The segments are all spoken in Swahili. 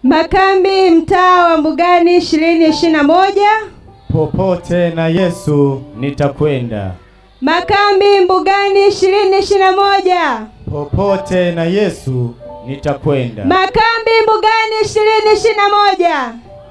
Makambi mtaa wa Mbugani ishirini ishirini na moja. Popote na Yesu nitakwenda. Makambi Mbugani ishirini ishirini na moja. Popote na Yesu nitakwenda. Makambi Mbugani ishirini ishirini na moja.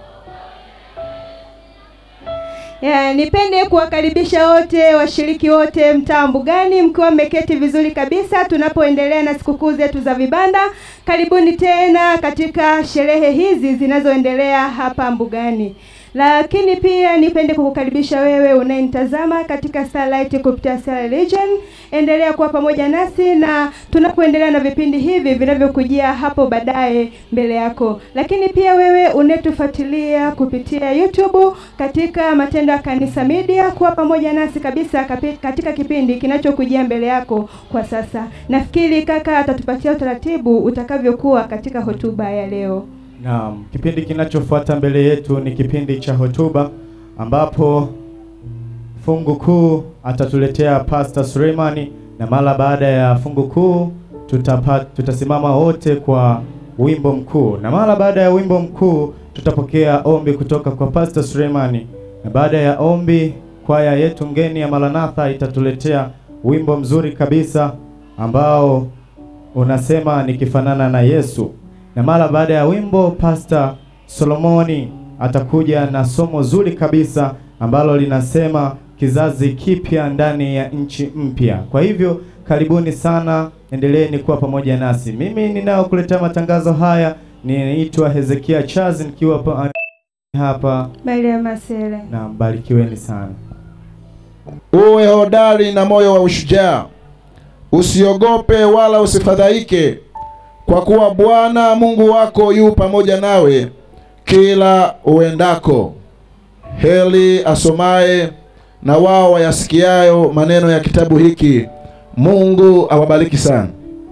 Ya, nipende kuwakaribisha wote washiriki wote mtaa Mbugani mkiwa mmeketi vizuri kabisa tunapoendelea na sikukuu zetu za vibanda. Karibuni tena katika sherehe hizi zinazoendelea hapa Mbugani. Lakini pia nipende kukukaribisha wewe unayenitazama katika Starlight kupitia Star Religion. Endelea kuwa pamoja nasi na tunapoendelea na vipindi hivi vinavyokujia hapo baadaye mbele yako. Lakini pia wewe unetufuatilia kupitia YouTube katika Matendo ya Kanisa Media, kuwa pamoja nasi kabisa kapi- katika kipindi kinachokujia mbele yako kwa sasa. Nafikiri kaka atatupatia utaratibu utakavyokuwa katika hotuba ya leo. Naam, kipindi kinachofuata mbele yetu ni kipindi cha hotuba ambapo fungu kuu atatuletea Pastor Suleimani na mara baada ya fungu kuu tutapa, tutasimama wote kwa wimbo mkuu na mara baada ya wimbo mkuu tutapokea ombi kutoka kwa Pastor Suleimani na baada ya ombi kwaya yetu ngeni ya Maranatha itatuletea wimbo mzuri kabisa ambao unasema nikifanana na Yesu na mara baada ya wimbo Pastor Solomoni atakuja na somo zuri kabisa ambalo linasema kizazi kipya ndani ya nchi mpya. Kwa hivyo karibuni sana, endeleeni kuwa pamoja nasi. Mimi ninayokuletea matangazo haya ninaitwa Hezekia Chazi nikiwa pa- hapa Maria Masele. na mbarikiweni sana. Uwe hodari na moyo wa ushujaa, usiogope wala usifadhaike, kwa kuwa Bwana Mungu wako yu pamoja nawe kila uendako. Heli asomaye na wao wayasikiayo maneno ya kitabu hiki. Mungu awabariki sana.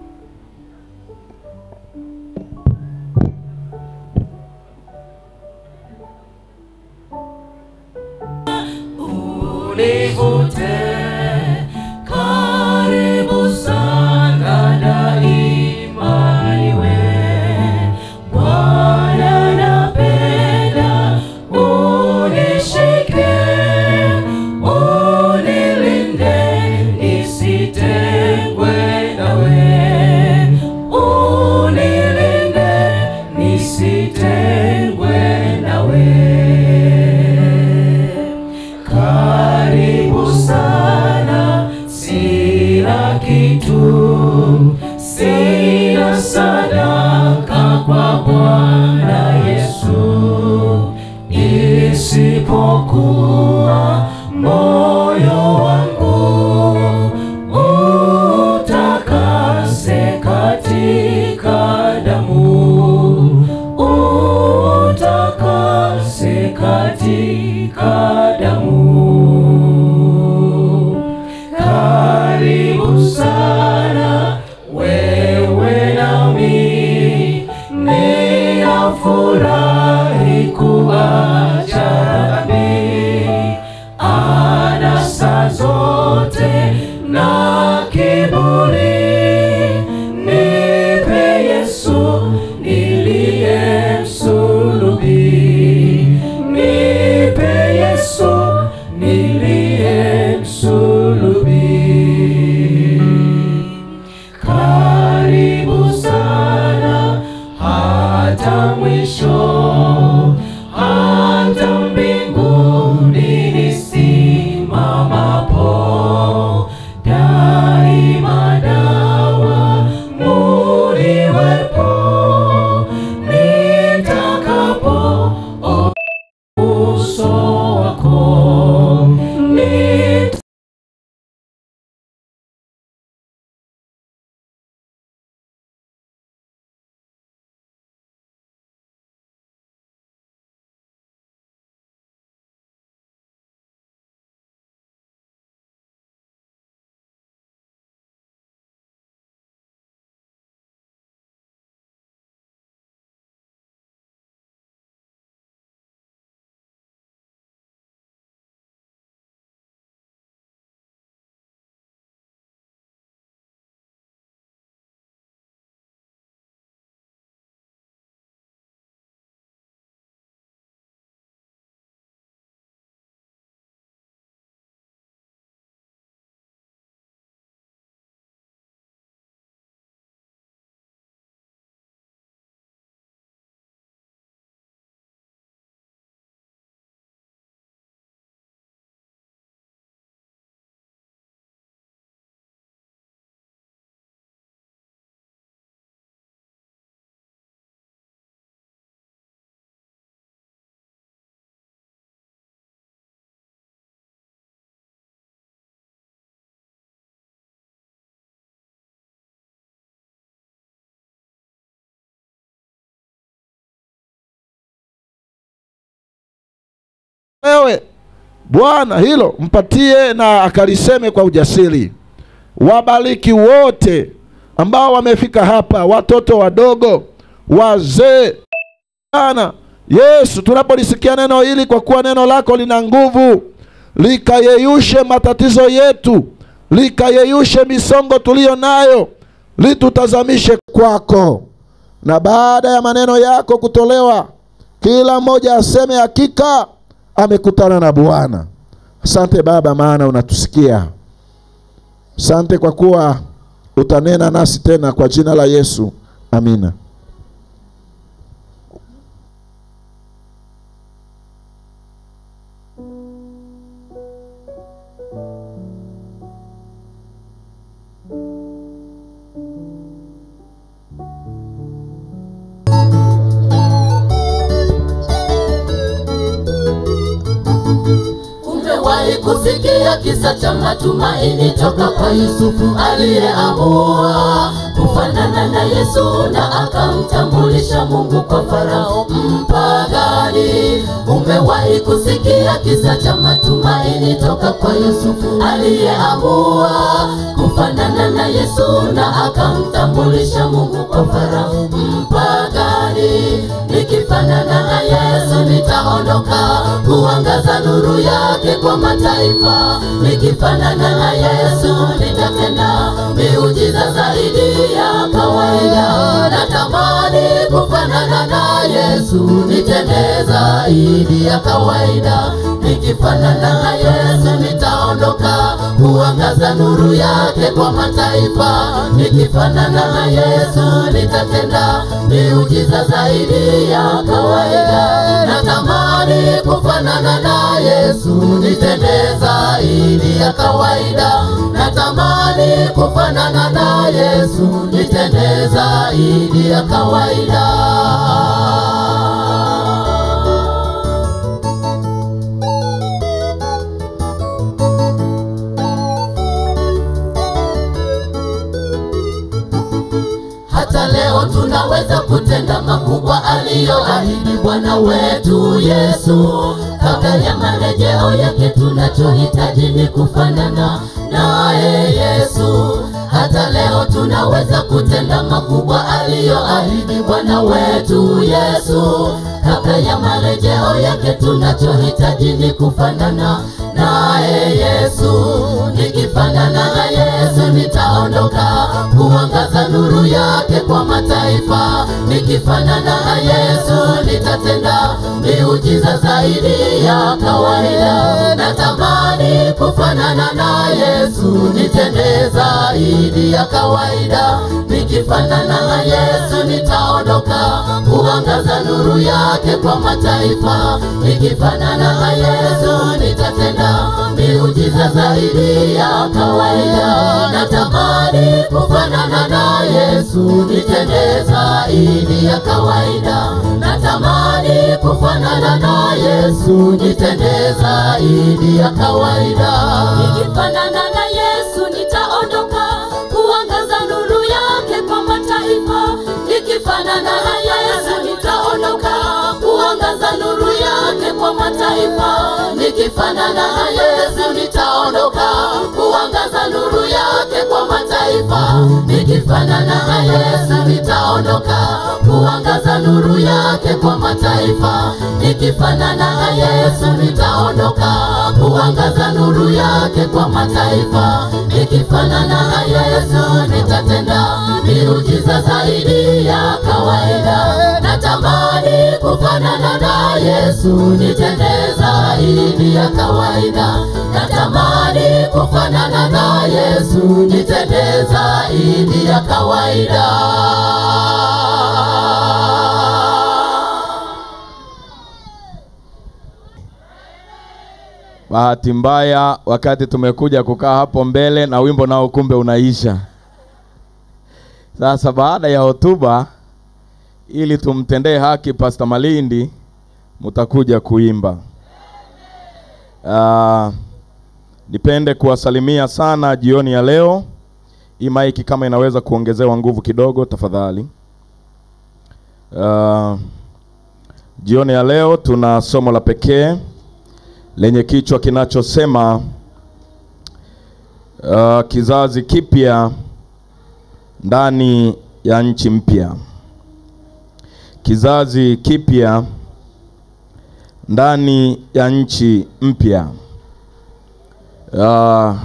univute karibu sana daima iwe Bwana napenda unishike unilinde nisitengwe nawe unilinde nisitengwe nawe karibu sana, sina kitu, sina sadaka kwa Bwana Yesu, isipokuwa moyo wangu utakase katika damu, utakase katika damu. Karibu sana wewe nami, ninafurahi kuacha dhambi, anasa zote na kiburi. Nipe Yesu niliyemsulubi, nipe Yesu niliyemsulubi. Karibu sana hata mwisho, hata mbinguni nisimamapo, daima dawa muniwepo, nitakapo uso wako nita wewe Bwana hilo mpatie na akaliseme kwa ujasiri. Wabariki wote ambao wamefika hapa, watoto wadogo, wazee. Bwana Yesu, tunapolisikia neno hili, kwa kuwa neno lako lina nguvu, likayeyushe matatizo yetu, likayeyushe misongo tuliyo nayo, litutazamishe kwako, na baada ya maneno yako kutolewa, kila mmoja aseme hakika amekutana na Bwana. Asante Baba, maana unatusikia. Asante kwa kuwa utanena nasi tena, kwa jina la Yesu, amina. Umewahi kusikia kisa cha matumaini toka kwa Yusufu aliyeamua kufanana na Yesu na akamtambulisha Mungu kwa Farao mpagani. Umewahi kusikia kisa cha matumaini toka kwa Yusufu aliyeamua kufanana na Yesu na akamtambulisha Mungu kwa Farao mpagani. Nikifanana na Yesu nitaondoka kuangaza nuru yake kwa mataifa. Nikifanana na Yesu nitatenda miujiza zaidi ya kawaida. Natamani kufanana na Yesu nitende zaidi ya kawaida. Nikifanana na Yesu nitaondoka kuangaza nuru yake kwa mataifa. Nikifanana na Yesu nitatenda miujiza zaidi ya kawaida. Natamani kufanana na Yesu nitende zaidi ya kawaida. Natamani kufanana na Yesu nitende zaidi ya kawaida. hata leo tunaweza kutenda makubwa aliyoahidi Bwana wetu Yesu. Kabla ya marejeo yake, tunachohitaji ni kufanana naye Yesu. Hata leo tunaweza kutenda makubwa aliyoahidi Bwana wetu Yesu. Kabla ya marejeo yake, tunachohitaji ni kufanana naye Yesu. Nikifanana na Yesu nitaondoka kuangaza nuru yake kwa mataifa. Nikifanana na Yesu nitatenda miujiza zaidi ya kawaida. Natamani kufanana na Yesu nitende zaidi ya kawaida. Nikifanana na Yesu nitaondoka kuangaza nuru yake kwa mataifa. Nikifanana na Yesu nitatenda miujiza zaidi ya kawaida. Natamani kufanana na Yesu nitende zaidi ya kawaida. Natamani kufanana na Yesu nitende zaidi ya kawaida. Nikifanana na Yesu nitaondoka kuangaza nuru yake kwa mataifa. Nikifanana na Yesu nitaondoka kuangaza nuru yake kwa mataifa. Nikifanana na Yesu nitaondoka kuangaza nuru yake kwa mataifa. Nikifanana na Yesu nitaondoka kuangaza nuru yake kwa mataifa. Nikifanana na Yesu nitaondoka kuangaza nuru yake kwa mataifa. Nikifanana na Yesu nitatenda miujiza zaidi ya kawaida. Natamani kufanana na Yesu nitende zaidi ya kawaida. Natamani kufanana na Yesu nitende zaidi ya kawaida. Bahati mbaya wakati tumekuja kukaa hapo mbele na wimbo nao kumbe unaisha. Sasa baada ya hotuba, ili tumtendee haki Pastor Malindi, mtakuja kuimba. Uh, nipende kuwasalimia sana jioni ya leo. Hii maiki kama inaweza kuongezewa nguvu kidogo tafadhali. Uh, jioni ya leo tuna somo la pekee lenye kichwa kinachosema uh, kizazi kipya ndani ya nchi mpya. Kizazi kipya ndani ya nchi mpya. Uh,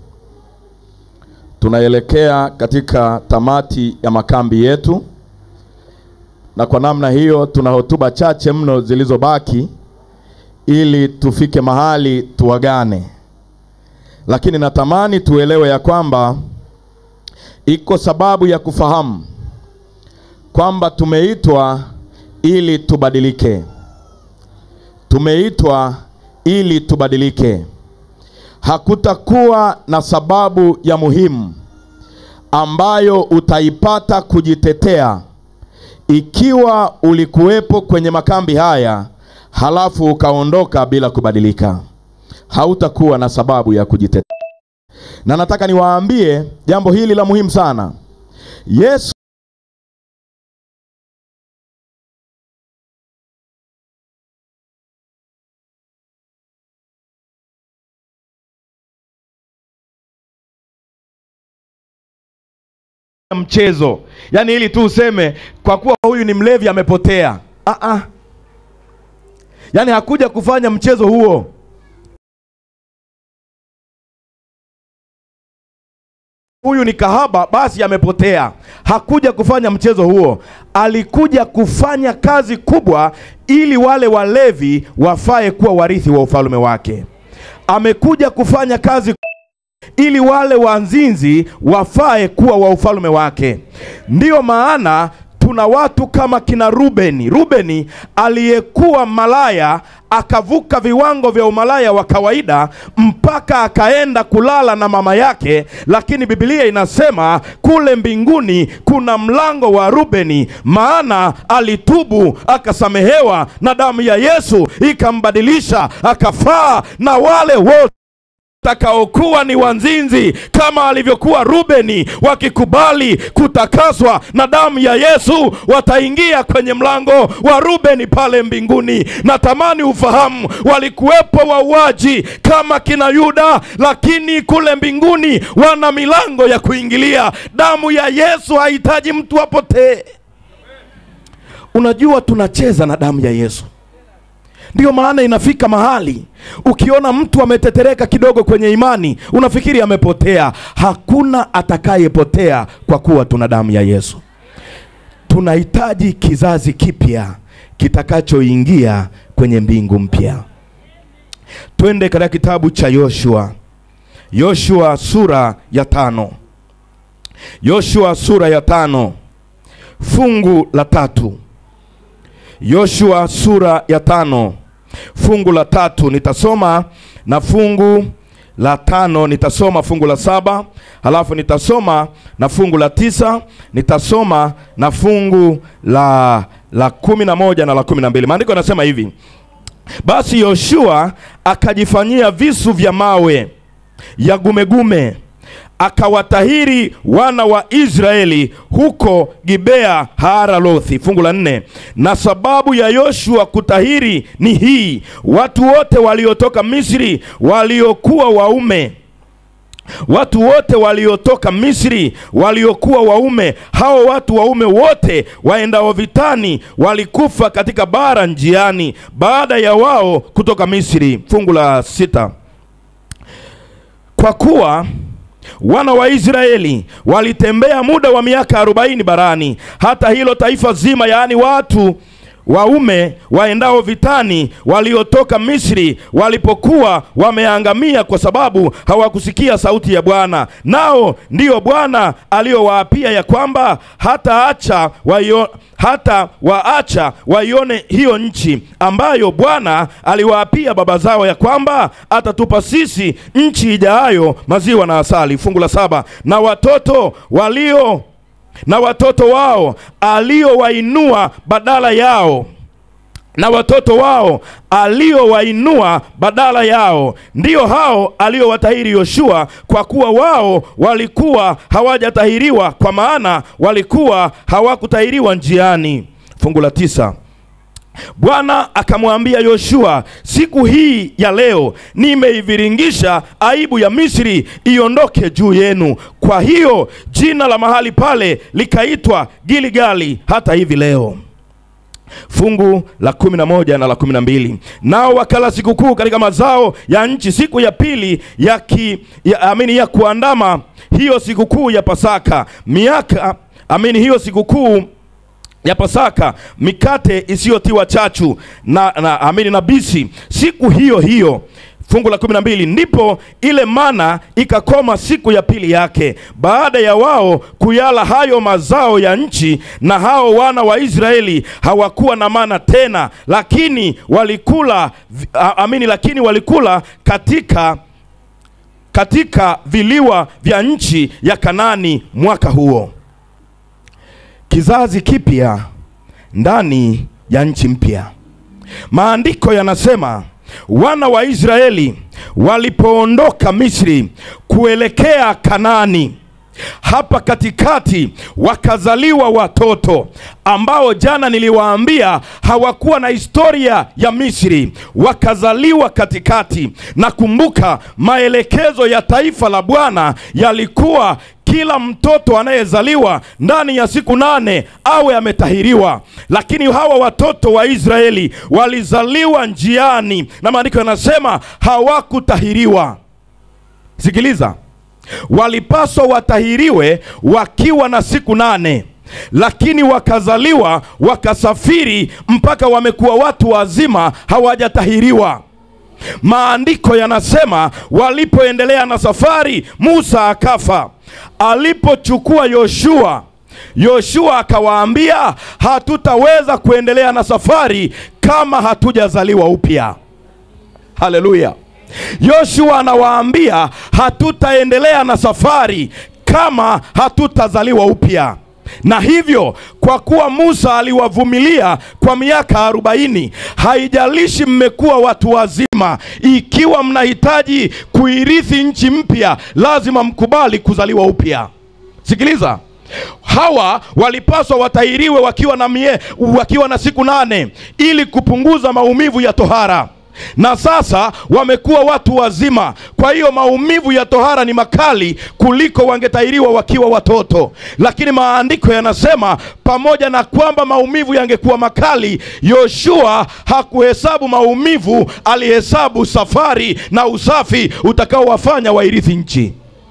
tunaelekea katika tamati ya makambi yetu, na kwa namna hiyo tuna hotuba chache mno zilizobaki ili tufike mahali tuagane, lakini natamani tuelewe ya kwamba iko sababu ya kufahamu kwamba tumeitwa ili tubadilike. Tumeitwa ili tubadilike. Hakutakuwa na sababu ya muhimu ambayo utaipata kujitetea ikiwa ulikuwepo kwenye makambi haya halafu ukaondoka bila kubadilika. Hautakuwa na sababu ya kujitetea. Na nataka niwaambie jambo hili la muhimu sana. Yesu mchezo, yaani ili tu useme kwa kuwa huyu ni mlevi amepotea. Ah ah. Yaani hakuja kufanya mchezo huo. Huyu ni kahaba, basi amepotea. Hakuja kufanya mchezo huo, alikuja kufanya kazi kubwa, ili wale walevi wafae kuwa warithi wa ufalme wake. Amekuja kufanya kazi ili wale wanzinzi wafae kuwa wa ufalme wake. Ndiyo maana tuna watu kama kina Rubeni. Rubeni aliyekuwa malaya akavuka viwango vya umalaya wa kawaida mpaka akaenda kulala na mama yake, lakini Biblia inasema kule mbinguni kuna mlango wa Rubeni, maana alitubu akasamehewa, na damu ya Yesu ikambadilisha akafaa na wale wote watakaokuwa ni wanzinzi kama alivyokuwa Rubeni, wakikubali kutakaswa na damu ya Yesu, wataingia kwenye mlango wa Rubeni pale mbinguni. Natamani ufahamu, walikuwepo wauaji kama kina Yuda, lakini kule mbinguni wana milango ya kuingilia. Damu ya Yesu hahitaji mtu apotee. Unajua, tunacheza na damu ya Yesu. Ndiyo maana inafika mahali ukiona mtu ametetereka kidogo kwenye imani, unafikiri amepotea. Hakuna atakayepotea kwa kuwa tuna damu ya Yesu. Tunahitaji kizazi kipya kitakachoingia kwenye mbingu mpya. Twende katika kitabu cha Yoshua, Yoshua sura ya tano, Yoshua sura ya tano fungu la tatu. Yoshua sura ya tano fungu la tatu nitasoma na fungu la tano nitasoma fungu la saba halafu nitasoma na fungu la tisa nitasoma na fungu la la kumi na moja na la kumi na mbili maandiko yanasema hivi basi yoshua akajifanyia visu vya mawe ya gumegume akawatahiri wana wa Israeli huko Gibea Haaralothi. Fungu la nne. Na sababu ya Yoshua kutahiri ni hii, watu wote waliotoka Misri waliokuwa waume watu wote waliotoka Misri waliokuwa waume, hao watu waume wote waendao vitani walikufa katika bara njiani, baada ya wao kutoka Misri. Fungu la sita. Kwa kuwa wana wa Israeli walitembea muda wa miaka arobaini barani, hata hilo taifa zima, yaani watu waume waendao vitani waliotoka Misri walipokuwa wameangamia kwa sababu hawakusikia sauti ya Bwana. Nao ndiyo Bwana aliyowaapia ya kwamba hataacha waio, hata waacha waione hiyo nchi ambayo Bwana aliwaapia baba zao ya kwamba atatupa sisi nchi ijaayo maziwa na asali. Fungu la saba. Na watoto walio na watoto wao aliowainua badala yao na watoto wao aliowainua badala yao ndio hao aliowatahiri Yoshua, kwa kuwa wao walikuwa hawajatahiriwa, kwa maana walikuwa hawakutahiriwa njiani. Fungu la tisa. bwana akamwambia yoshua siku hii ya leo nimeiviringisha aibu ya misri iondoke juu yenu kwa hiyo jina la mahali pale likaitwa giligali hata hivi leo fungu la kumi na moja na la kumi na mbili nao wakala sikukuu katika mazao ya nchi siku ya pili ya, ki, ya, amini ya kuandama hiyo sikukuu ya pasaka miaka amini hiyo sikukuu ya pasaka mikate isiyotiwa chachu na, na amini na bisi siku hiyo hiyo fungu la kumi na mbili ndipo ile mana ikakoma siku ya pili yake baada ya wao kuyala hayo mazao ya nchi na hao wana wa israeli hawakuwa na mana tena lakini walikula vi- a- amini lakini walikula katika katika viliwa vya nchi ya kanani mwaka huo kizazi kipya ndani ya nchi mpya maandiko yanasema wana wa israeli walipoondoka misri kuelekea kanaani hapa katikati wakazaliwa watoto ambao jana niliwaambia hawakuwa na historia ya misri wakazaliwa katikati na kumbuka maelekezo ya taifa la bwana yalikuwa kila mtoto anayezaliwa ndani ya siku nane awe ametahiriwa lakini hawa watoto wa israeli walizaliwa njiani na maandiko yanasema hawakutahiriwa sikiliza walipaswa watahiriwe wakiwa na siku nane lakini wakazaliwa wakasafiri mpaka wamekuwa watu wazima hawajatahiriwa maandiko yanasema walipoendelea na safari musa akafa alipochukua yoshua yoshua akawaambia hatutaweza kuendelea na safari kama hatujazaliwa upya haleluya yoshua anawaambia hatutaendelea na safari kama hatutazaliwa upya na hivyo kwa kuwa musa aliwavumilia kwa miaka arobaini haijalishi mmekuwa watu wazima ikiwa mnahitaji kuirithi nchi mpya lazima mkubali kuzaliwa upya sikiliza hawa walipaswa watahiriwe wakiwa na, mie, wakiwa na siku nane ili kupunguza maumivu ya tohara na sasa wamekuwa watu wazima kwa hiyo maumivu ya tohara ni makali kuliko wangetahiriwa wakiwa watoto lakini maandiko yanasema pamoja na kwamba maumivu yangekuwa makali yoshua hakuhesabu maumivu alihesabu safari na usafi utakaowafanya wairithi nchi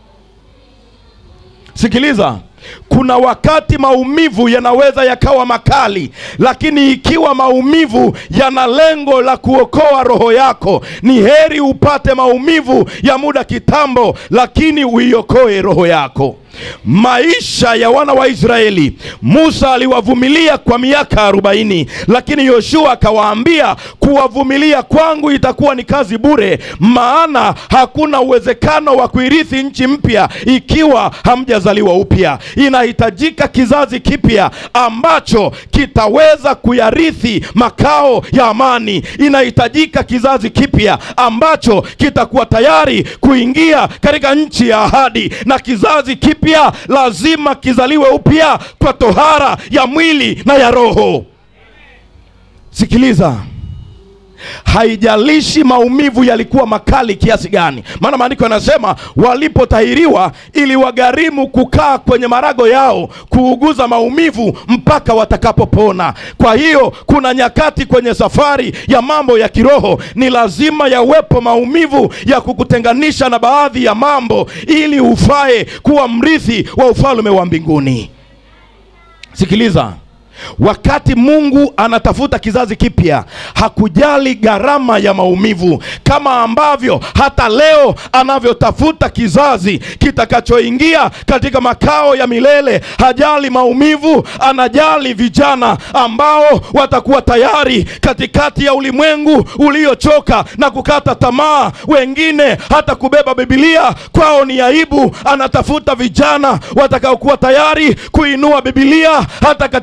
sikiliza kuna wakati maumivu yanaweza yakawa makali lakini ikiwa maumivu yana lengo la kuokoa roho yako ni heri upate maumivu ya muda kitambo lakini uiokoe roho yako maisha ya wana wa israeli musa aliwavumilia kwa miaka arobaini lakini yoshua akawaambia kuwavumilia kwangu itakuwa ni kazi bure maana hakuna uwezekano wa kuirithi nchi mpya ikiwa hamjazaliwa upya inahitajika kizazi kipya ambacho kitaweza kuyarithi makao ya amani inahitajika kizazi kipya ambacho kitakuwa tayari kuingia katika nchi ya ahadi na kizazi kipya lazima kizaliwe upya kwa tohara ya mwili na ya roho sikiliza haijalishi maumivu yalikuwa makali kiasi gani maana maandiko yanasema walipotahiriwa ili wagharimu kukaa kwenye marago yao kuuguza maumivu mpaka watakapopona kwa hiyo kuna nyakati kwenye safari ya mambo ya kiroho ni lazima yawepo maumivu ya kukutenganisha na baadhi ya mambo ili ufae kuwa mrithi wa ufalme wa mbinguni sikiliza wakati mungu anatafuta kizazi kipya hakujali gharama ya maumivu kama ambavyo hata leo anavyotafuta kizazi kitakachoingia katika makao ya milele hajali maumivu anajali vijana ambao watakuwa tayari katikati ya ulimwengu uliochoka na kukata tamaa wengine hata kubeba bibilia kwao ni aibu anatafuta vijana watakaokuwa tayari kuinua bibilia hata katikati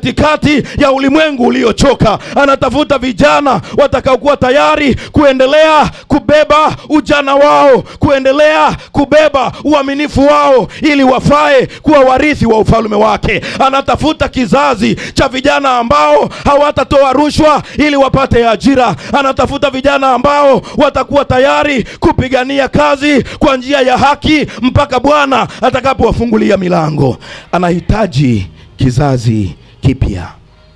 katikati ya ulimwengu uliochoka anatafuta vijana watakaokuwa tayari kuendelea kubeba ujana wao kuendelea kubeba uaminifu wao ili wafae kuwa warithi wa ufalme wake anatafuta kizazi cha vijana ambao hawatatoa rushwa ili wapate ajira anatafuta vijana ambao watakuwa tayari kupigania kazi kwa njia ya haki mpaka bwana atakapowafungulia milango anahitaji kizazi kipya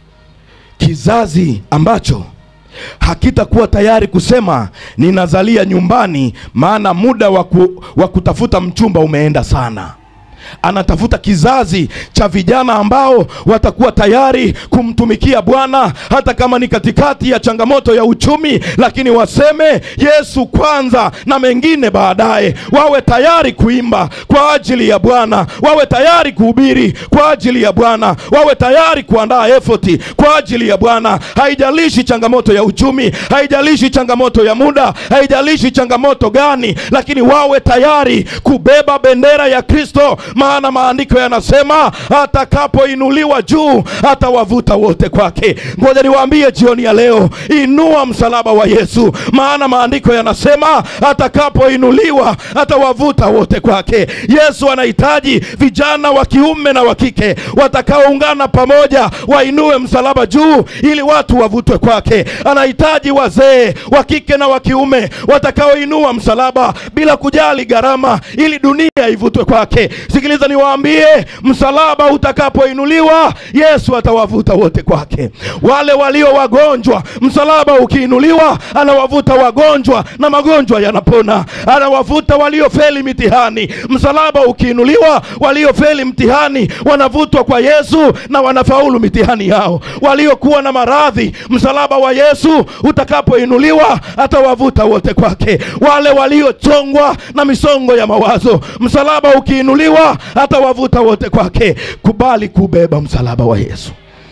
kizazi ambacho hakitakuwa tayari kusema ninazalia nyumbani maana muda wa ku- wa kutafuta mchumba umeenda sana anatafuta kizazi cha vijana ambao watakuwa tayari kumtumikia bwana hata kama ni katikati ya changamoto ya uchumi lakini waseme yesu kwanza na mengine baadaye wawe tayari kuimba kwa ajili ya bwana wawe tayari kuhubiri kwa ajili ya bwana wawe tayari kuandaa efoti kwa ajili ya bwana haijalishi changamoto ya uchumi haijalishi changamoto ya muda haijalishi changamoto gani lakini wawe tayari kubeba bendera ya kristo maana maandiko yanasema atakapoinuliwa juu atawavuta wote kwake ngoja niwaambie jioni ya leo inua msalaba wa yesu maana maandiko yanasema atakapoinuliwa atawavuta wote kwake yesu anahitaji vijana wa kiume na wa kike watakaoungana pamoja wainue msalaba juu ili watu wavutwe kwake anahitaji wazee wa kike na wa kiume watakaoinua msalaba bila kujali gharama ili dunia ivutwe kwake sikiliza niwaambie msalaba utakapoinuliwa yesu atawavuta wote kwake wale walio wagonjwa msalaba ukiinuliwa anawavuta wagonjwa na magonjwa yanapona anawavuta waliofeli mitihani msalaba ukiinuliwa waliofeli mtihani wanavutwa kwa yesu na wanafaulu mitihani yao waliokuwa na maradhi msalaba wa yesu utakapoinuliwa atawavuta wote kwake wale waliochongwa na misongo ya mawazo msalaba ukiinuliwa atawavuta wote kwake kubali kubeba msalaba wa yesu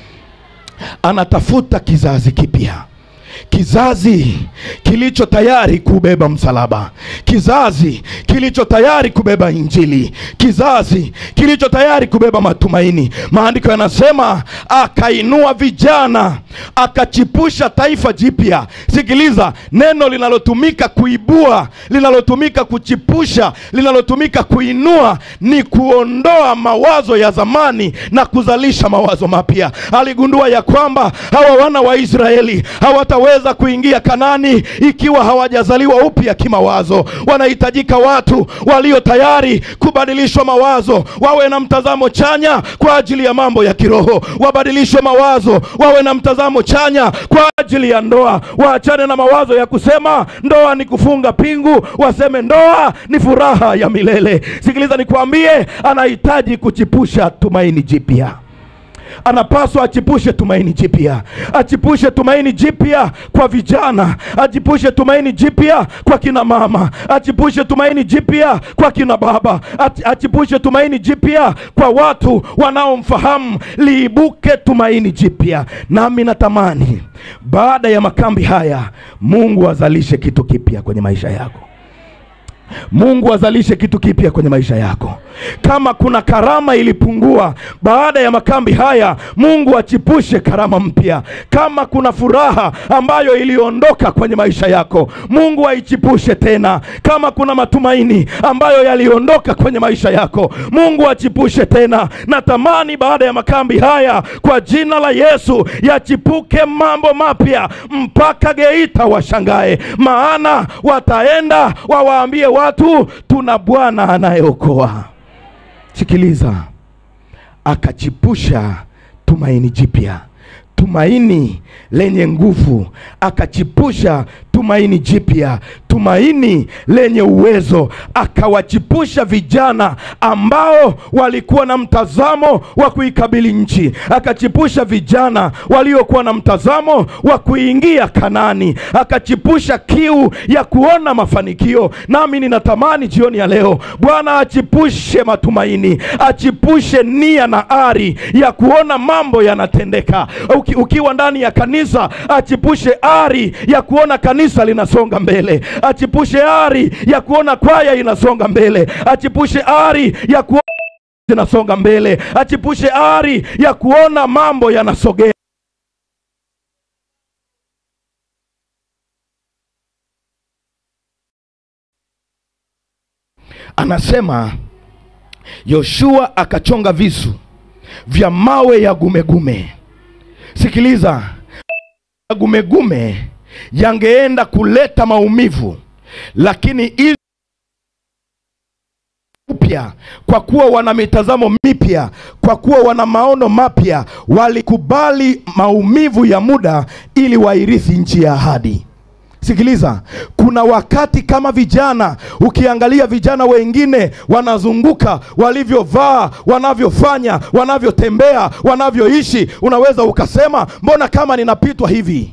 anatafuta kizazi kipya kizazi kilicho tayari kubeba msalaba kizazi kilicho tayari kubeba injili kizazi kilicho tayari kubeba matumaini maandiko yanasema akainua vijana akachipusha taifa jipya sikiliza neno linalotumika kuibua linalotumika kuchipusha linalotumika kuinua ni kuondoa mawazo ya zamani na kuzalisha mawazo mapya aligundua ya kwamba hawa wana wa israeli hawataweza kuingia kanani ikiwa hawajazaliwa upya kimawazo wanahitajika watu walio tayari kubadilishwa mawazo wawe na mtazamo chanya kwa ajili ya mambo ya kiroho wabadilishwe mawazo wawe na mtazamo chanya kwa ajili ya ndoa waachane na mawazo ya kusema ndoa ni kufunga pingu waseme ndoa ni furaha ya milele sikiliza nikwambie anahitaji kuchipusha tumaini jipya anapaswa achipushe tumaini jipya achipushe tumaini jipya kwa vijana achipushe tumaini jipya kwa kina mama achipushe tumaini jipya kwa kina baba Ach- achipushe tumaini jipya kwa watu wanaomfahamu liibuke tumaini jipya nami natamani baada ya makambi haya mungu azalishe kitu kipya kwenye maisha yako mungu azalishe kitu kipya kwenye maisha yako kama kuna karama ilipungua baada ya makambi haya mungu achipushe karama mpya kama kuna furaha ambayo iliondoka kwenye maisha yako mungu aichipushe tena kama kuna matumaini ambayo yaliondoka kwenye maisha yako mungu achipushe tena natamani baada ya makambi haya kwa jina la yesu yachipuke mambo mapya mpaka geita washangae maana wataenda wawaambie watu tuna bwana anayeokoa sikiliza akachipusha tumaini jipya tumaini lenye nguvu akachipusha tumaini jipya tumaini lenye uwezo akawachipusha vijana ambao walikuwa na mtazamo wa kuikabili nchi akachipusha vijana waliokuwa na mtazamo wa kuingia kanani akachipusha kiu ya kuona mafanikio nami ninatamani jioni ya leo bwana achipushe matumaini achipushe nia na ari ya kuona mambo yanatendeka Uki, ukiwa ndani ya kanisa achipushe ari ya kuona kanisa linasonga mbele achipushe ari ya kuona kwaya inasonga mbele achipushe ari ya kuona zinasonga mbele achipushe ari ya kuona mambo yanasogea anasema yoshua akachonga visu vya mawe ya gumegume sikiliza ya gumegume yangeenda kuleta maumivu lakini ili upya kwa kuwa wana mitazamo mipya kwa kuwa wana maono mapya walikubali maumivu ya muda ili wairithi nchi ya ahadi sikiliza kuna wakati kama vijana ukiangalia vijana wengine wanazunguka walivyovaa wanavyofanya wanavyotembea wanavyoishi unaweza ukasema mbona kama ninapitwa hivi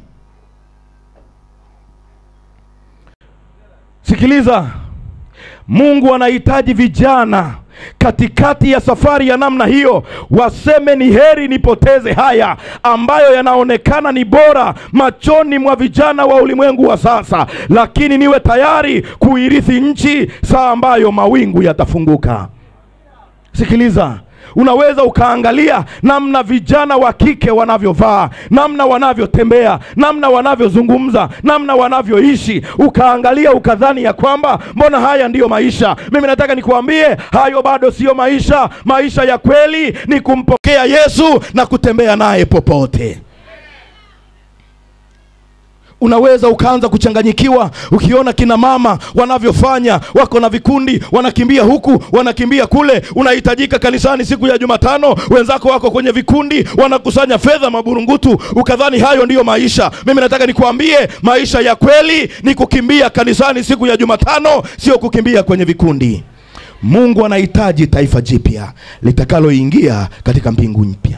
sikiliza mungu anahitaji vijana katikati ya safari ya namna hiyo waseme ni heri nipoteze haya ambayo yanaonekana ni bora machoni mwa vijana wa ulimwengu wa sasa lakini niwe tayari kuirithi nchi saa ambayo mawingu yatafunguka sikiliza unaweza ukaangalia namna vijana wa kike wanavyovaa namna wanavyotembea namna wanavyozungumza namna wanavyoishi ukaangalia ukadhani ya kwamba mbona haya ndiyo maisha mimi nataka nikuambie hayo bado siyo maisha maisha ya kweli ni kumpokea yesu na kutembea naye popote unaweza ukaanza kuchanganyikiwa ukiona kina mama wanavyofanya wako na vikundi wanakimbia huku wanakimbia kule unahitajika kanisani siku ya jumatano wenzako wako kwenye vikundi wanakusanya fedha maburungutu ukadhani hayo ndiyo maisha mimi nataka nikuambie maisha ya kweli ni kukimbia kanisani siku ya jumatano sio kukimbia kwenye vikundi mungu anahitaji taifa jipya litakaloingia katika mbingu mpya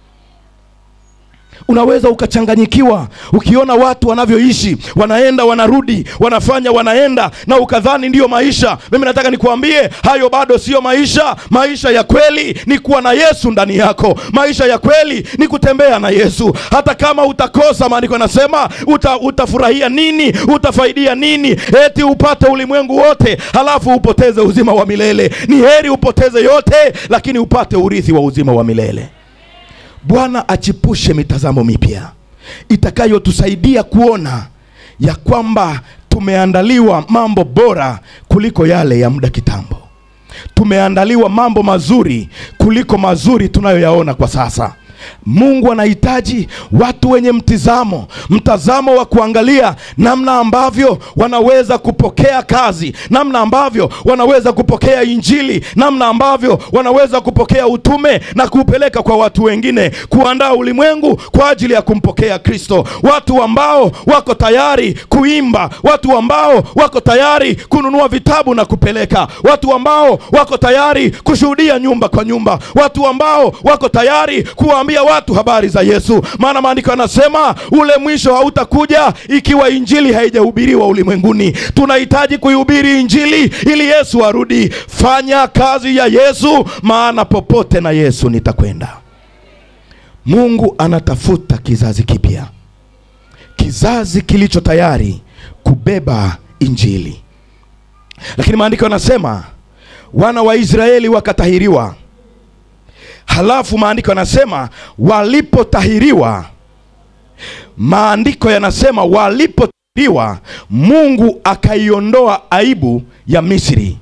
unaweza ukachanganyikiwa ukiona watu wanavyoishi wanaenda wanarudi wanafanya wanaenda na ukadhani ndiyo maisha mimi nataka nikuambie hayo bado siyo maisha maisha ya kweli ni kuwa na yesu ndani yako maisha ya kweli ni kutembea na yesu hata kama utakosa maandiko yanasema uta, utafurahia nini utafaidia nini eti upate ulimwengu wote halafu upoteze uzima wa milele ni heri upoteze yote lakini upate urithi wa uzima wa milele bwana achipushe mitazamo mipya itakayotusaidia kuona ya kwamba tumeandaliwa mambo bora kuliko yale ya muda kitambo tumeandaliwa mambo mazuri kuliko mazuri tunayoyaona kwa sasa mungu anahitaji watu wenye mtizamo mtazamo wa kuangalia namna ambavyo wanaweza kupokea kazi namna ambavyo wanaweza kupokea injili namna ambavyo wanaweza kupokea utume na kuupeleka kwa watu wengine kuandaa ulimwengu kwa ajili ya kumpokea kristo watu ambao wako tayari kuimba watu ambao wako tayari kununua vitabu na kupeleka watu ambao wako tayari kushuhudia nyumba kwa nyumba watu ambao wako tayari kuwaambia watu habari za yesu maana maandiko yanasema ule mwisho hautakuja ikiwa injili haijahubiriwa ulimwenguni tunahitaji kuihubiri injili ili yesu arudi fanya kazi ya yesu maana popote na yesu nitakwenda mungu anatafuta kizazi kipya kizazi kilicho tayari kubeba injili lakini maandiko yanasema wana wa israeli wakatahiriwa halafu maandiko yanasema walipotahiriwa maandiko yanasema walipotahiriwa mungu akaiondoa aibu ya misri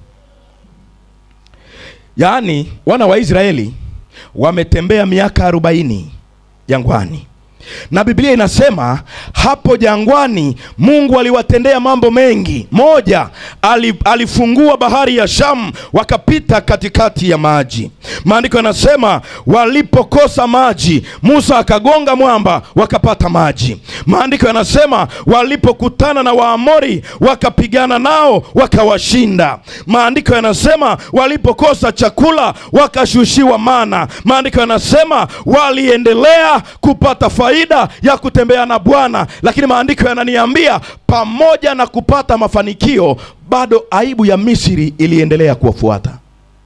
yaani wana wa israeli wametembea miaka arobaini jangwani na biblia inasema hapo jangwani mungu aliwatendea mambo mengi moja ali, alifungua bahari ya shamu wakapita katikati ya maji maandiko yanasema walipokosa maji musa akagonga mwamba wakapata maji maandiko yanasema walipokutana na waamori wakapigana nao wakawashinda maandiko yanasema walipokosa chakula wakashushiwa mana maandiko yanasema waliendelea kupata faida ya kutembea na bwana lakini maandiko yananiambia pamoja na kupata mafanikio bado aibu ya misri iliendelea kuwafuata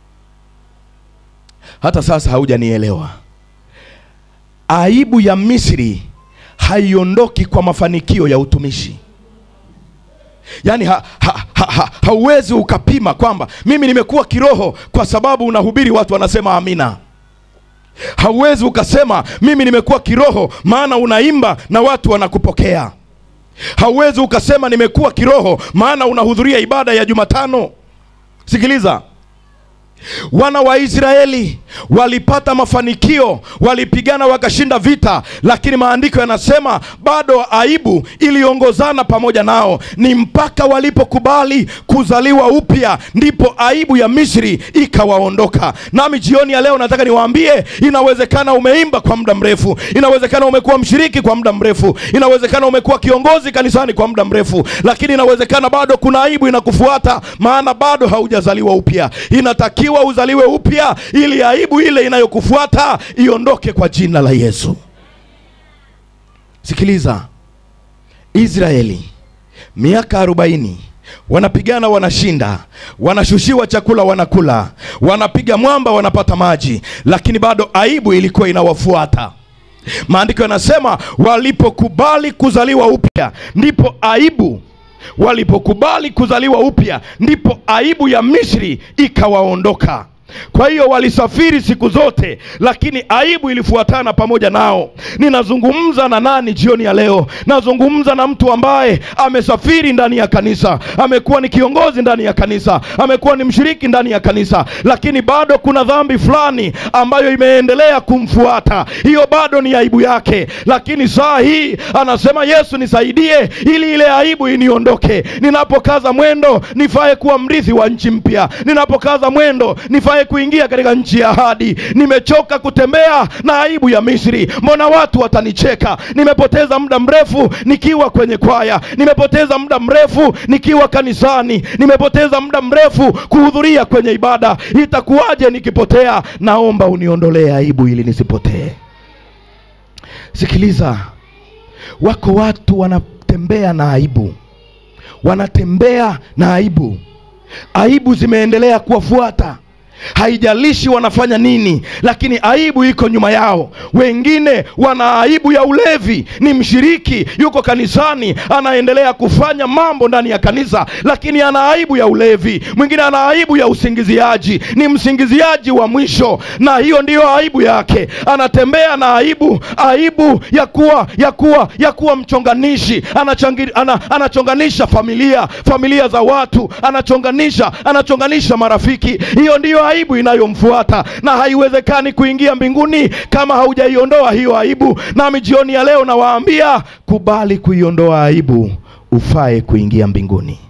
hata sasa haujanielewa aibu ya misri haiondoki kwa mafanikio ya utumishi yaani ha, ha, ha, ha, hauwezi ukapima kwamba mimi nimekuwa kiroho kwa sababu unahubiri watu wanasema amina hauwezi ukasema mimi nimekuwa kiroho maana unaimba na watu wanakupokea hauwezi ukasema nimekuwa kiroho maana unahudhuria ibada ya jumatano sikiliza wana wa israeli walipata mafanikio walipigana wakashinda vita lakini maandiko yanasema bado aibu iliongozana pamoja nao ni mpaka walipokubali kuzaliwa upya ndipo aibu ya misri ikawaondoka nami jioni ya leo nataka niwaambie inawezekana umeimba kwa muda mrefu inawezekana umekuwa mshiriki kwa muda mrefu inawezekana umekuwa kiongozi kanisani kwa muda mrefu lakini inawezekana bado kuna aibu inakufuata maana bado haujazaliwa upya inatakiwa uzaliwe upya ili aibu ile inayokufuata iondoke kwa jina la yesu sikiliza israeli miaka arobaini wanapigana wanashinda wanashushiwa chakula wanakula wanapiga mwamba wanapata maji lakini bado aibu ilikuwa inawafuata maandiko yanasema walipokubali kuzaliwa upya ndipo aibu walipokubali kuzaliwa upya ndipo aibu ya misri ikawaondoka kwa hiyo walisafiri siku zote lakini aibu ilifuatana pamoja nao ninazungumza na nani jioni ya leo nazungumza na mtu ambaye amesafiri ndani ya kanisa amekuwa ni kiongozi ndani ya kanisa amekuwa ni mshiriki ndani ya kanisa lakini bado kuna dhambi fulani ambayo imeendelea kumfuata hiyo bado ni aibu yake lakini saa hii anasema yesu nisaidie ili ile aibu iniondoke ninapokaza mwendo nifae kuwa mrithi wa nchi mpya ninapokaza mwendo nifae kuingia katika nchi ya ahadi nimechoka kutembea na aibu ya misri mbona watu watanicheka nimepoteza muda mrefu nikiwa kwenye kwaya nimepoteza muda mrefu nikiwa kanisani nimepoteza muda mrefu kuhudhuria kwenye ibada itakuwaje nikipotea naomba uniondolee aibu ili nisipotee sikiliza wako watu wanatembea na aibu wanatembea na aibu aibu zimeendelea kuwafuata haijalishi wanafanya nini lakini aibu iko nyuma yao wengine wana aibu ya ulevi ni mshiriki yuko kanisani anaendelea kufanya mambo ndani ya kanisa lakini ana aibu ya ulevi mwingine ana aibu ya usingiziaji ni msingiziaji wa mwisho na hiyo ndiyo aibu yake anatembea na aibu aibu ya kuwa ya kuwa ya kuwa mchonganishi Anachangi, ana, anachonganisha familia familia za watu anachonganisha anachonganisha marafiki hiyo ndiyo aibu inayomfuata na haiwezekani kuingia mbinguni kama haujaiondoa hiyo aibu nami jioni ya leo nawaambia kubali kuiondoa aibu ufae kuingia mbinguni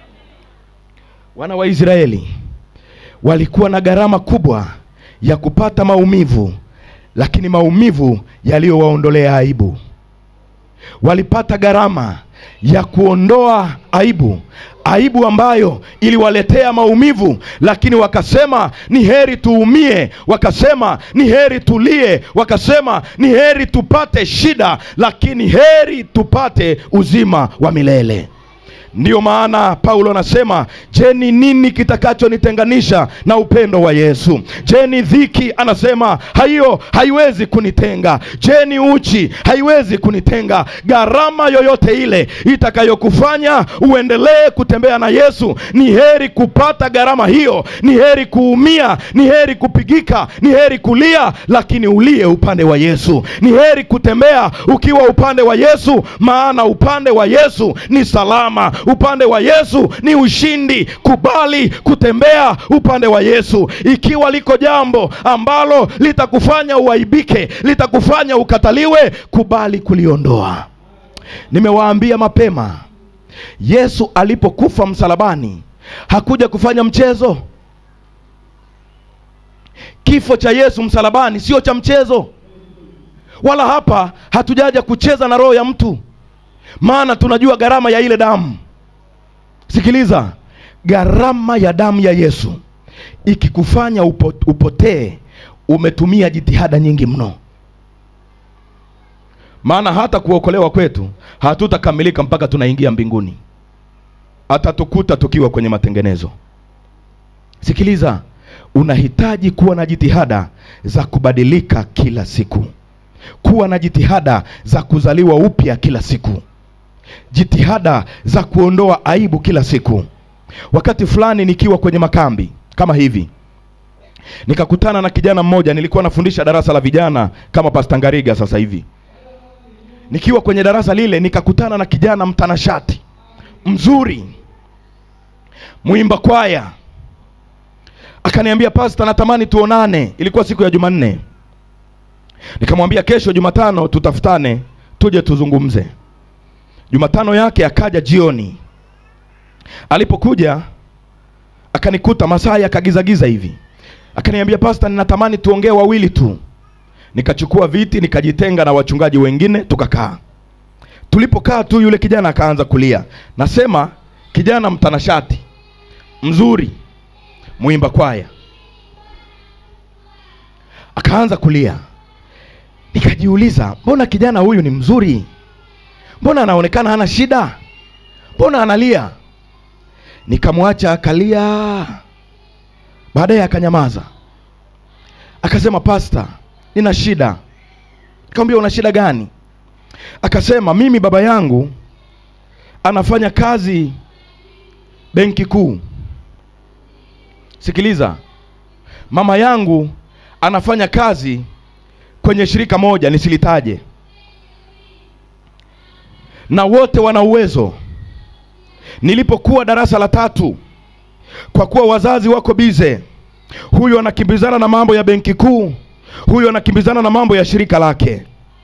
wana wa israeli walikuwa na gharama kubwa ya kupata maumivu lakini maumivu yaliyowaondolea aibu walipata gharama ya kuondoa aibu aibu ambayo iliwaletea maumivu lakini wakasema ni heri tuumie wakasema ni heri tulie wakasema ni heri tupate shida lakini heri tupate uzima wa milele ndiyo maana paulo anasema je ni nini kitakachonitenganisha na upendo wa yesu je ni dhiki anasema hiyo haiwezi kunitenga je ni uchi haiwezi kunitenga gharama yoyote ile itakayokufanya uendelee kutembea na yesu ni heri kupata gharama hiyo ni heri kuumia ni heri kupigika ni heri kulia lakini ulie upande wa yesu ni heri kutembea ukiwa upande wa yesu maana upande wa yesu ni salama upande wa yesu ni ushindi kubali kutembea upande wa yesu ikiwa liko jambo ambalo litakufanya uaibike litakufanya ukataliwe kubali kuliondoa nimewaambia mapema yesu alipokufa msalabani hakuja kufanya mchezo kifo cha yesu msalabani sio cha mchezo wala hapa hatujaja kucheza na roho ya mtu maana tunajua gharama ya ile damu sikiliza gharama ya damu ya yesu ikikufanya upo, upotee umetumia jitihada nyingi mno maana hata kuokolewa kwetu hatutakamilika mpaka tunaingia mbinguni atatukuta tukiwa kwenye matengenezo sikiliza unahitaji kuwa na jitihada za kubadilika kila siku kuwa na jitihada za kuzaliwa upya kila siku jitihada za kuondoa aibu kila siku wakati fulani nikiwa kwenye makambi kama hivi nikakutana na kijana mmoja nilikuwa nafundisha darasa la vijana kama pasta ngariga sasa hivi nikiwa kwenye darasa lile nikakutana na kijana mtanashati mzuri mwimba kwaya akaniambia pasta natamani tuonane ilikuwa siku ya jumanne nikamwambia kesho jumatano tutafutane tuje tuzungumze jumatano yake akaja jioni alipokuja akanikuta masaa yakagizagiza hivi akaniambia pasta ninatamani tuongee wawili tu nikachukua viti nikajitenga na wachungaji wengine tukakaa tulipokaa tu yule kijana akaanza kulia nasema kijana mtanashati mzuri mwimba kwaya akaanza kulia nikajiuliza mbona kijana huyu ni mzuri mbona anaonekana hana shida mbona analia nikamwacha akalia baadaye akanyamaza akasema pasta nina shida nikamwambia una shida gani akasema mimi baba yangu anafanya kazi benki kuu sikiliza mama yangu anafanya kazi kwenye shirika moja nisilitaje na wote wana uwezo nilipokuwa darasa la tatu kwa kuwa wazazi wako bize huyu anakimbizana na mambo ya benki kuu huyu anakimbizana na mambo ya shirika lake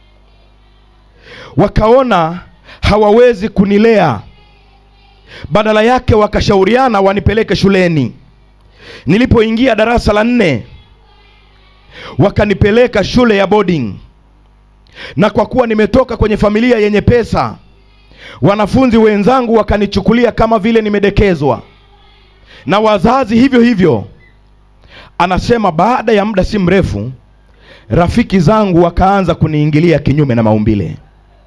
wakaona hawawezi kunilea badala yake wakashauriana wanipeleke shuleni nilipoingia darasa la nne wakanipeleka shule ya boarding na kwa kuwa nimetoka kwenye familia yenye pesa wanafunzi wenzangu wakanichukulia kama vile nimedekezwa na wazazi hivyo hivyo anasema baada ya muda si mrefu rafiki zangu wakaanza kuniingilia kinyume na maumbile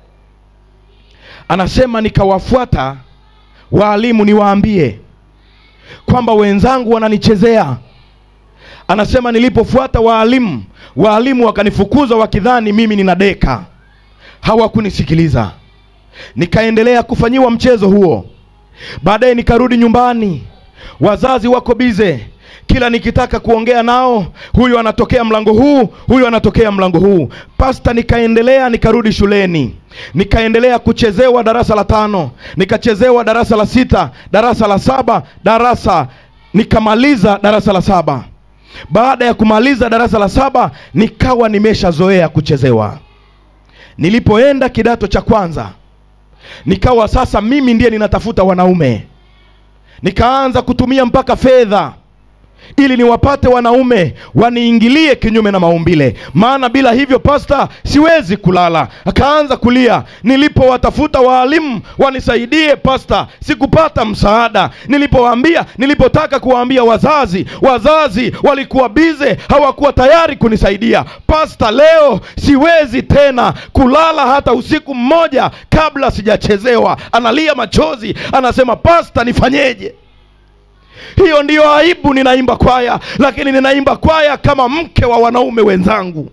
anasema nikawafuata waalimu niwaambie kwamba wenzangu wananichezea anasema nilipofuata waalimu waalimu wakanifukuza wakidhani mimi ninadeka hawakunisikiliza nikaendelea kufanyiwa mchezo huo baadaye nikarudi nyumbani wazazi wako bize kila nikitaka kuongea nao huyu anatokea mlango huu huyu anatokea mlango huu pasta nikaendelea nikarudi shuleni nikaendelea kuchezewa darasa la tano nikachezewa darasa la sita darasa la saba darasa nikamaliza darasa la saba baada ya kumaliza darasa la saba nikawa nimeshazoea kuchezewa nilipoenda kidato cha kwanza nikawa sasa mimi ndiye ninatafuta wanaume nikaanza kutumia mpaka fedha ili niwapate wanaume waniingilie kinyume na maumbile maana bila hivyo pasta siwezi kulala akaanza kulia nilipowatafuta waalimu wanisaidie pasta sikupata msaada nilipowaambia nilipotaka kuwaambia wazazi wazazi walikuwa bize hawakuwa tayari kunisaidia pasta leo siwezi tena kulala hata usiku mmoja kabla sijachezewa analia machozi anasema pasta nifanyeje hiyo ndiyo aibu ninaimba kwaya lakini ninaimba kwaya kama mke wa wanaume wenzangu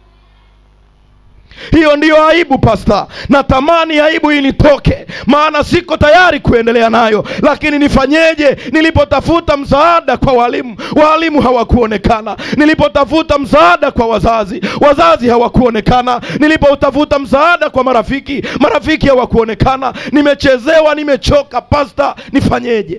hiyo ndiyo aibu pasta natamani aibu initoke maana siko tayari kuendelea nayo lakini nifanyeje nilipotafuta msaada kwa walimu walimu hawakuonekana nilipotafuta msaada kwa wazazi wazazi hawakuonekana nilipotafuta msaada kwa marafiki marafiki hawakuonekana nimechezewa nimechoka pasta nifanyeje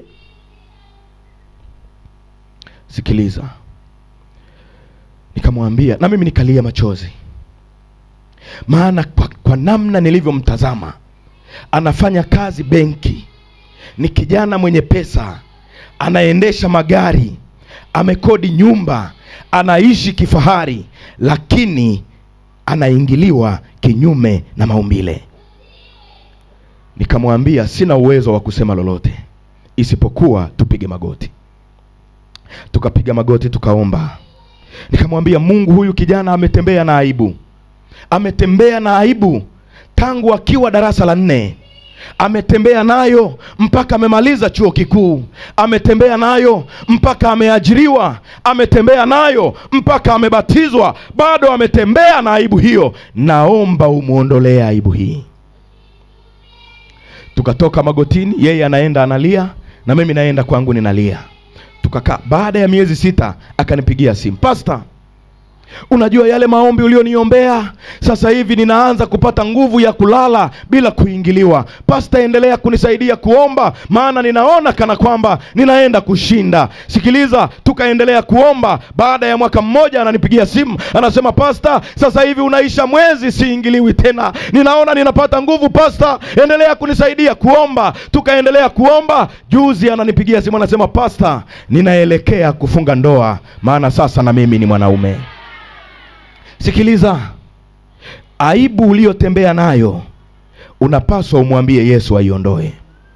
sikiliza nikamwambia na mimi nikalia machozi maana kwa, kwa namna nilivyomtazama anafanya kazi benki ni kijana mwenye pesa anaendesha magari amekodi nyumba anaishi kifahari lakini anaingiliwa kinyume na maumbile nikamwambia sina uwezo wa kusema lolote isipokuwa tupige magoti tukapiga magoti tukaomba nikamwambia mungu huyu kijana ametembea na aibu ametembea na aibu tangu akiwa darasa la nne ametembea nayo mpaka amemaliza chuo kikuu ametembea nayo mpaka ameajiriwa ametembea nayo mpaka amebatizwa bado ametembea na aibu hiyo naomba umwondolee aibu hii tukatoka magotini yeye anaenda analia na mimi naenda kwangu ninalia tukakaa baada ya miezi sita akanipigia simu pasta unajua yale maombi ulioniombea sasa hivi ninaanza kupata nguvu ya kulala bila kuingiliwa pasta endelea kunisaidia kuomba maana ninaona kana kwamba ninaenda kushinda sikiliza tukaendelea kuomba baada ya mwaka mmoja ananipigia simu anasema pasta sasa hivi unaisha mwezi siingiliwi tena ninaona ninapata nguvu pasta endelea kunisaidia kuomba tukaendelea kuomba juzi ananipigia simu anasema pasta ninaelekea kufunga ndoa maana sasa na mimi ni mwanaume sikiliza aibu uliyotembea nayo unapaswa umwambie yesu aiondoe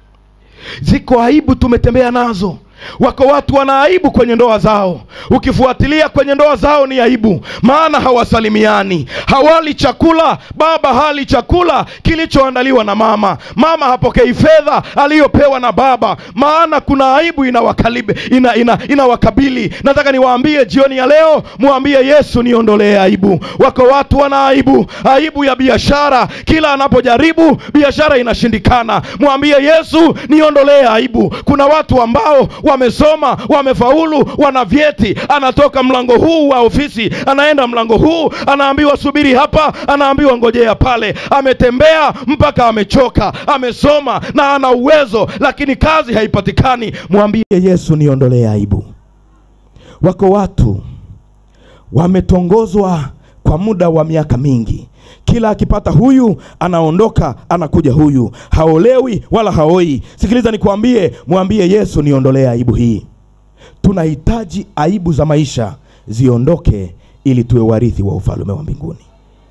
ziko aibu tumetembea nazo wako watu wana aibu kwenye ndoa zao ukifuatilia kwenye ndoa zao ni aibu maana hawasalimiani hawali chakula baba hali chakula kilichoandaliwa na mama mama hapokei fedha aliyopewa na baba maana kuna aibu inawakalibe ina, ina, inawakabili nataka niwaambie jioni ya leo mwambie yesu niondolee aibu wako watu wana aibu aibu ya biashara kila anapojaribu biashara inashindikana mwambie yesu niondolee aibu kuna watu ambao wamesoma wamefaulu wana vyeti anatoka mlango huu wa ofisi anaenda mlango huu anaambiwa subiri hapa anaambiwa ngojea pale ametembea mpaka amechoka amesoma na ana uwezo lakini kazi haipatikani mwambie yesu niondolee aibu wako watu wametongozwa kwa muda wa miaka mingi kila akipata huyu anaondoka anakuja huyu haolewi wala haoi sikiliza nikwambie mwambie yesu niondolee aibu hii tunahitaji aibu za maisha ziondoke ili tuwe warithi wa ufalme wa mbinguni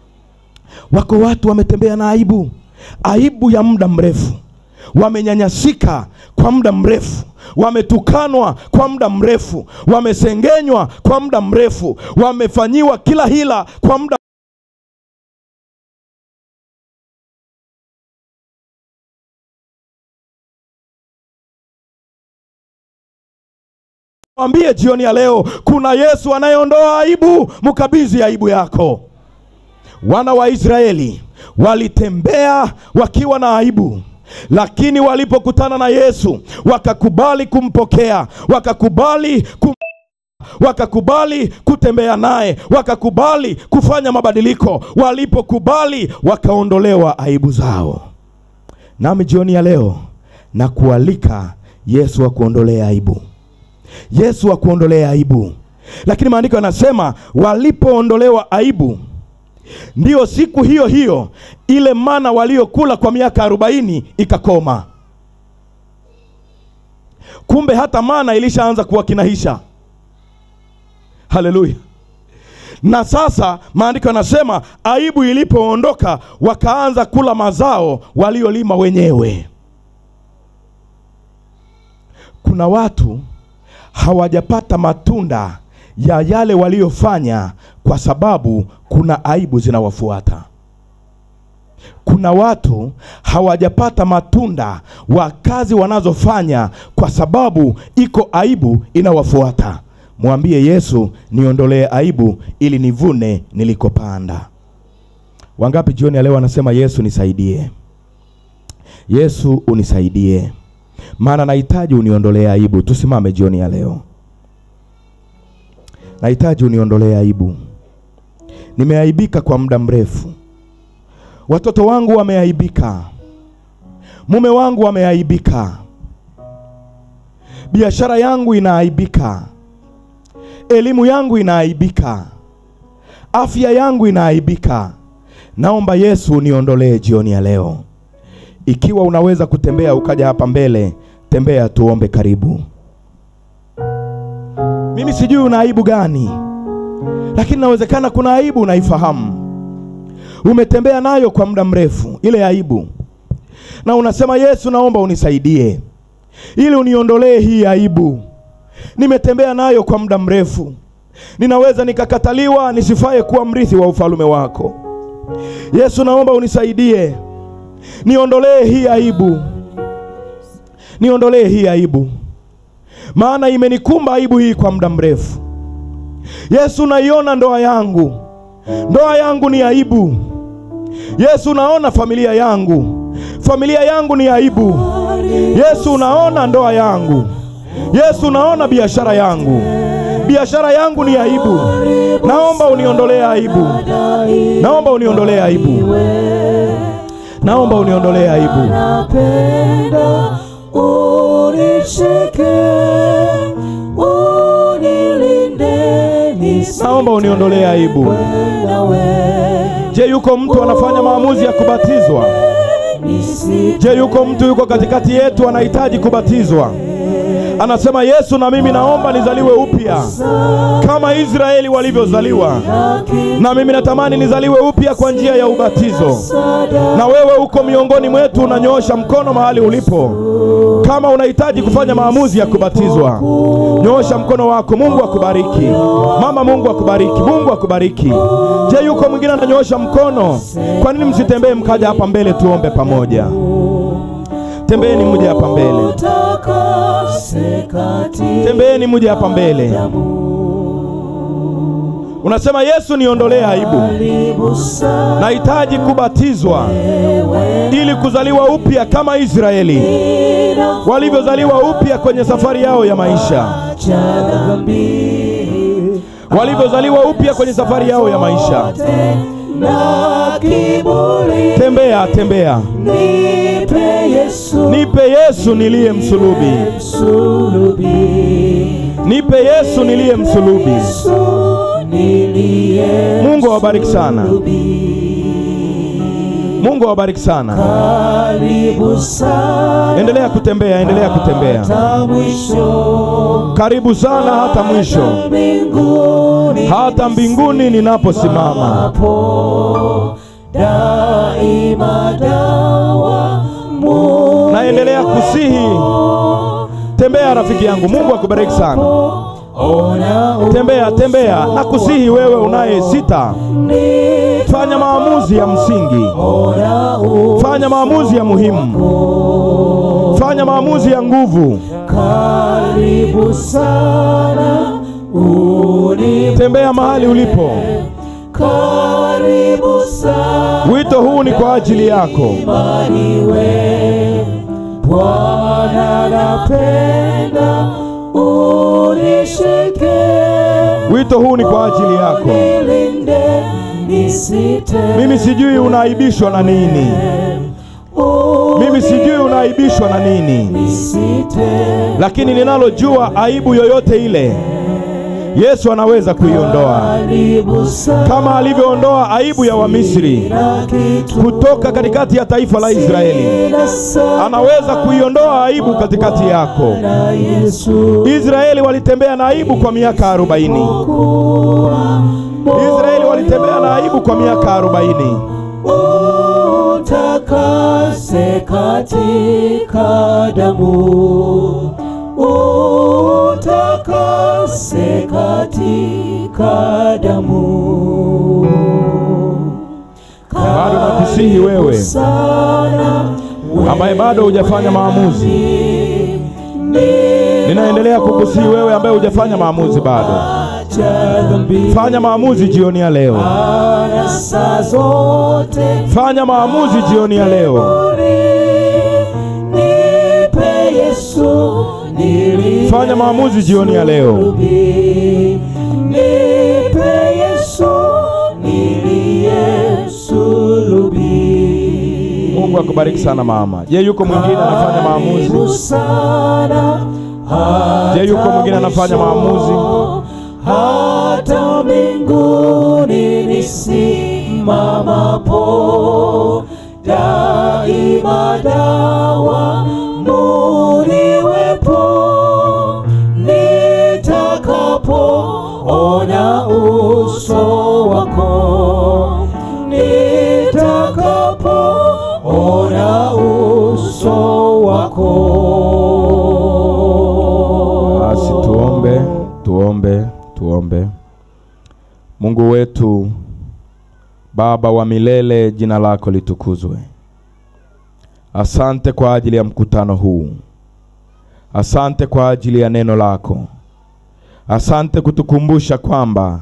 wako watu wametembea na aibu aibu ya muda mrefu wamenyanyasika kwa muda mrefu wametukanwa kwa muda mrefu wamesengenywa kwa muda mrefu wamefanyiwa kila hila kwa muda mwambie jioni ya leo kuna yesu anayeondoa aibu mkabidhi aibu yako wana wa israeli walitembea wakiwa na aibu lakini walipokutana na yesu wakakubali kumpokea wakakubali kum wakakubali kutembea naye wakakubali kufanya mabadiliko walipokubali wakaondolewa aibu zao nami jioni ya leo na kualika yesu akuondolee aibu yesu akuondolea aibu lakini maandiko yanasema walipoondolewa aibu ndiyo siku hiyo hiyo ile mana waliokula kwa miaka arobaini ikakoma kumbe hata mana ilishaanza kuwakinahisha haleluya na sasa maandiko yanasema aibu ilipoondoka wakaanza kula mazao waliolima wenyewe kuna watu hawajapata matunda ya yale waliyofanya kwa sababu kuna aibu zinawafuata kuna watu hawajapata matunda wa kazi wanazofanya kwa sababu iko aibu inawafuata mwambie yesu niondolee aibu ili nivune nilikopanda wangapi jioni ya leo wanasema yesu nisaidie yesu unisaidie maana nahitaji uniondolee aibu tusimame jioni ya leo nahitaji uniondolee aibu nimeaibika kwa muda mrefu watoto wangu wameaibika mume wangu wameaibika biashara yangu inaaibika elimu yangu inaaibika afya yangu inaaibika naomba yesu uniondolee jioni ya leo ikiwa unaweza kutembea ukaja hapa mbele tembea tuombe karibu mimi sijui una aibu gani lakini inawezekana kuna aibu unaifahamu umetembea nayo kwa muda mrefu ile aibu na unasema yesu naomba unisaidie ili uniondolee hii aibu nimetembea nayo kwa muda mrefu ninaweza nikakataliwa nisifaye kuwa mrithi wa ufalume wako yesu naomba unisaidie niondolee hii aibu niondolee hii aibu maana imenikumba aibu hii kwa muda mrefu yesu naiona ndoa yangu ndoa yangu ni aibu yesu naona familia yangu familia yangu ni aibu. Yesu, unaona ndoa yangu. Yesu, unaona biashara yangu. Biashara yangu ni aibu. Naomba uniondolee aibu. Naomba uniondolee aibu. Naomba uniondolee aibu. napenda unishike unilinde Naomba uniondolee aibu. nawe Je, yuko mtu anafanya maamuzi ya kubatizwa? Je, yuko mtu yuko katikati yetu anahitaji kubatizwa? Anasema Yesu, na mimi naomba nizaliwe upya kama Israeli walivyozaliwa, na mimi natamani nizaliwe upya kwa njia ya ubatizo. Na wewe uko miongoni mwetu, unanyoosha mkono mahali ulipo, kama unahitaji kufanya maamuzi ya kubatizwa, nyoosha mkono wako. Mungu akubariki mama, Mungu akubariki, Mungu akubariki. Je, yuko mwingine ananyoosha mkono? Kwa nini msitembee mkaja hapa mbele tuombe pamoja? Tembeeni muje hapa mbele, tembeeni muje hapa mbele. Unasema Yesu, niondolee aibu, nahitaji kubatizwa ili kuzaliwa upya kama Israeli walivyozaliwa upya kwenye safari yao ya maisha, walivyozaliwa upya kwenye safari yao ya maisha. na kiburi Tembea, tembea, nipe Yesu nipe Yesu niliye msulubi, msulubi nipe Yesu niliye msulubi. Yesu niliye Mungu awabariki sana, Mungu awabariki sana. karibu sana Endelea kutembea, endelea kutembea, hata mwisho karibu sana hata mwisho, mbinguni hata mbinguni ninaposimama. hapo daima dawa Mungu Naendelea kusihi, tembea rafiki yangu. Mungu akubariki sana. ona Tembea, tembea, na kusihi wewe unaye sita, fanya maamuzi ya msingi, ona fanya maamuzi ya muhimu, fanya maamuzi ya nguvu. karibu sana uni Tembea mahali ulipo. karibu sana Wito huu ni kwa ajili yako. Bariwe Bwana napenda unishike Wito huu ni kwa ajili yako. nilinde nisite Mimi sijui unaaibishwa na nini, mimi sijui unaaibishwa na nini, nisite lakini ninalojua aibu yoyote ile Yesu anaweza kuiondoa karibu sana kama alivyoondoa aibu ya Wamisri na kitu kutoka katikati ya taifa la Israeli. na sana Anaweza kuiondoa aibu katikati yako. na Yesu Israeli walitembea na aibu kwa miaka arobaini. Israeli walitembea na aibu kwa miaka arobaini. utakase katika damu utakase katika damu Bado nakusihi wewe sana ambaye bado hujafanya maamuzi, ninaendelea kukusihi wewe ambaye hujafanya maamuzi bado, cha dhambi fanya maamuzi jioni ya leo, na saa zote fanya maamuzi jioni ya leo, nipe Yesu nili fanya maamuzi jioni ya leo. nipe Yesu niliyesulubi Mungu akubariki sana mama. Je, yuko mwingine anafanya maamuzi? sana Je, yuko mwingine anafanya maamuzi? hata mbinguni nisimamapo daima dawa muniwepo nitakapoona uso wako nitakapoona uso wako Basi tuombe, tuombe, tuombe. Mungu wetu, Baba wa milele, jina lako litukuzwe. Asante kwa ajili ya mkutano huu. Asante kwa ajili ya neno lako. Asante kutukumbusha kwamba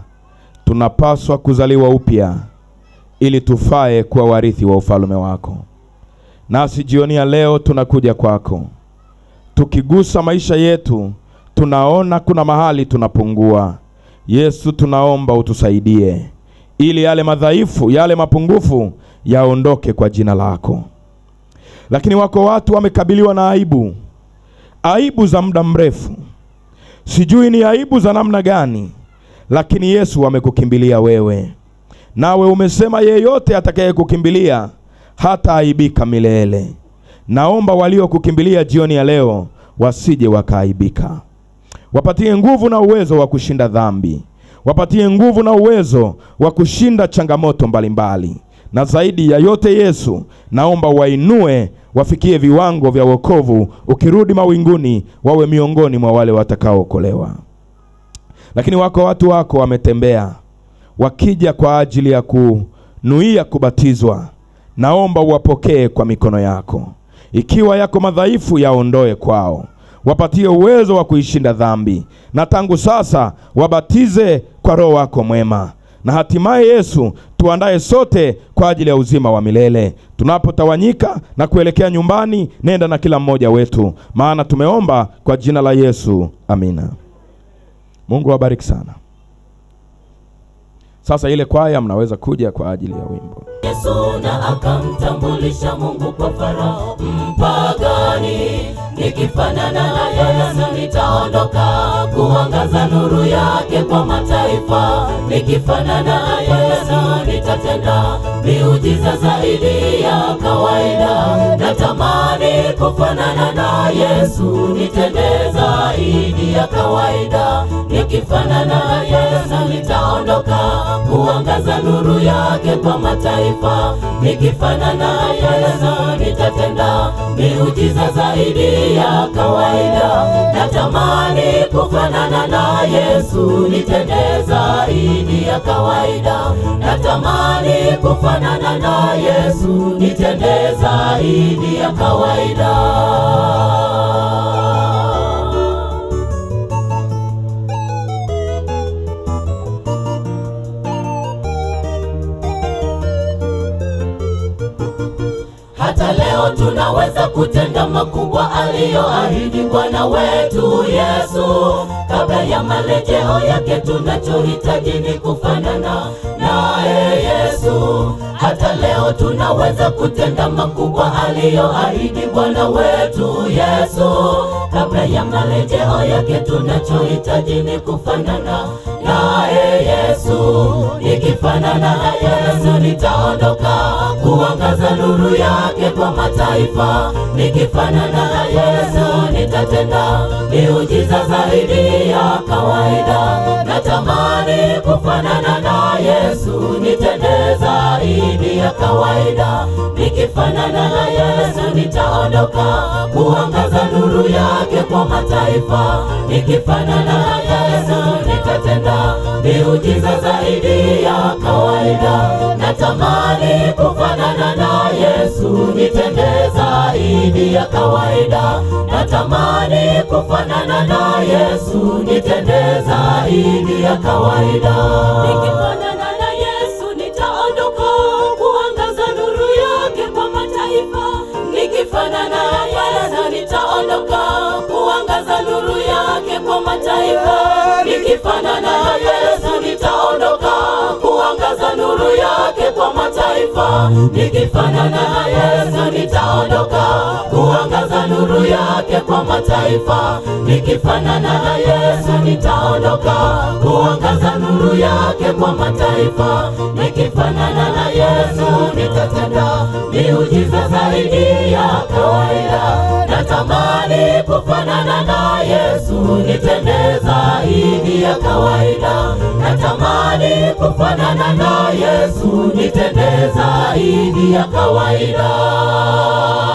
tunapaswa kuzaliwa upya ili tufae kuwa warithi wa ufalme wako. Nasi jioni ya leo tunakuja kwako, tukigusa maisha yetu, tunaona kuna mahali tunapungua. Yesu, tunaomba utusaidie ili yale madhaifu, yale mapungufu yaondoke kwa jina lako. Lakini wako watu wamekabiliwa na aibu, aibu za muda mrefu, sijui ni aibu za namna gani, lakini Yesu wamekukimbilia wewe, nawe umesema yeyote atakayekukimbilia hata aibika milele. Naomba waliokukimbilia jioni ya leo wasije wakaaibika, wapatie nguvu na uwezo wa kushinda dhambi, wapatie nguvu na uwezo wa kushinda changamoto mbalimbali na zaidi ya yote Yesu, naomba wainue wafikie viwango vya wokovu, ukirudi mawinguni wawe miongoni mwa wale watakaookolewa. Lakini wako watu wako wametembea wakija kwa ajili ya kunuia kubatizwa, naomba uwapokee kwa mikono yako. Ikiwa yako madhaifu, yaondoe kwao, wapatie uwezo wa kuishinda dhambi, na tangu sasa wabatize kwa Roho wako mwema na hatimaye Yesu tuandaye sote kwa ajili ya uzima wa milele. Tunapotawanyika na kuelekea nyumbani, nenda na kila mmoja wetu, maana tumeomba kwa jina la Yesu, amina. Mungu awabariki sana. Sasa ile kwaya mnaweza kuja kwa ajili ya wimbo. Yesu na akamtambulisha Mungu kwa Farao mpagani, nikifanana na Yesu nitaondoka kuangaza nuru yake kwa mataifa. Nikifanana na Yesu nitatenda miujiza zaidi ya kawaida. Natamani kufanana na Yesu, nitende zaidi ya kawaida. Nikifanana na Yesu nitaondoka kuangaza nuru yake kwa mataifa. Nikifanana na Yesu nitatenda miujiza zaidi ya kawaida. Natamani kufanana na Yesu, nitende zaidi ya kawaida. Natamani kufanana na Yesu, nitende zaidi ya kawaida. Hata leo tunaweza kutenda makubwa aliyoahidi Bwana wetu Yesu. Kabla ya marejeo yake, tunachohitaji ni kufanana naye Yesu. Hata leo tunaweza kutenda makubwa aliyoahidi Bwana wetu Yesu. Kabla ya marejeo yake, tunachohitaji ni kufanana naye Yesu. Nikifanana na Yesu nitaondoka kuangaza nuru yake kwa mataifa. Nikifanana na Yesu nitatenda miujiza zaidi ya kawaida. Natamani kufanana na Yesu, nitende zaidi ya kawaida. Nikifanana na Yesu nitaondoka kuangaza nuru yake kwa mataifa. Nikifanana na Yesu nitatenda miujiza zaidi ya kawaida. Natamani kufanana na Yesu, nitende zaidi ya kawaida. Natamani kufanana na Yesu, nitende zaidi ya kawaida. Nikifanana na Yesu nitaondoka kuangaza nuru yake kwa mataifa. Nikifanana na Yesu nitaondoka kuangaza nuru yake kwa mataifa. Nikifanana na Yesu nitaondoka kuangaza nuru yake kwa mataifa. Nikifanana na Yesu nitaondoka kuangaza nuru yake kwa mataifa. Nikifanana na Yesu nitaondoka kuangaza nuru yake kwa mataifa. Nikifanana na Yesu nitatenda miujiza zaidi ya kawaida. Natamani kufanana na Yesu, nitende zaidi ya kawaida. Natamani kufanana na Yesu, nitende zaidi ya kawaida.